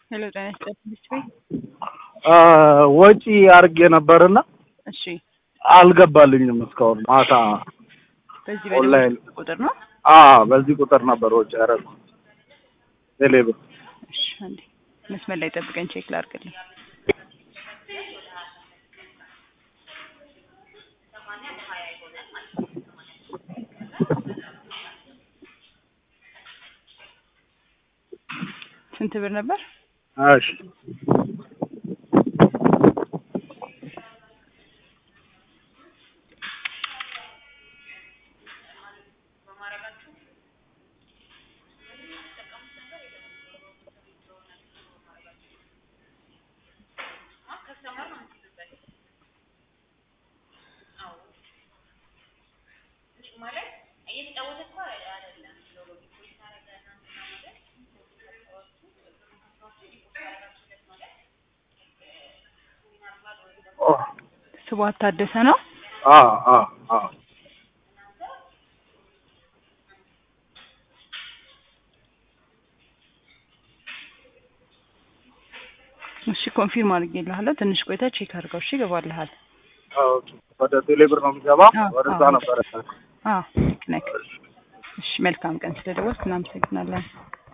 ሄሎ ጤና ይስጥልኝ ቤት ወጪ አድርጌ ነበርና እሺ አልገባልኝም እስካሁን ማታ በዚህ ኦንላይን በደወልኩት ቁጥር ነው አ በዚህ ቁጥር ነበር ወጪ ያደረኩት ቴሌብር እሺ አንዴ መስመር ላይ ጠብቀኝ ቼክ ላድርግልኝ ስንት ብር ነበር እሺ ኦ ስቧት ታደሰ ነው አ አ አ እሺ ኮንፊርም አድርጌልሃለሁ ትንሽ ቆይታ ቼክ አድርገው እሺ ይገባልሃል ኦኬ ወደ ቴሌብር ነው የሚገባ አዎ፣ ወደዛ አዎ። ነበረ አዎ ልክ ነህ እሺ መልካም ቀን ስለደወልክ እናመሰግናለን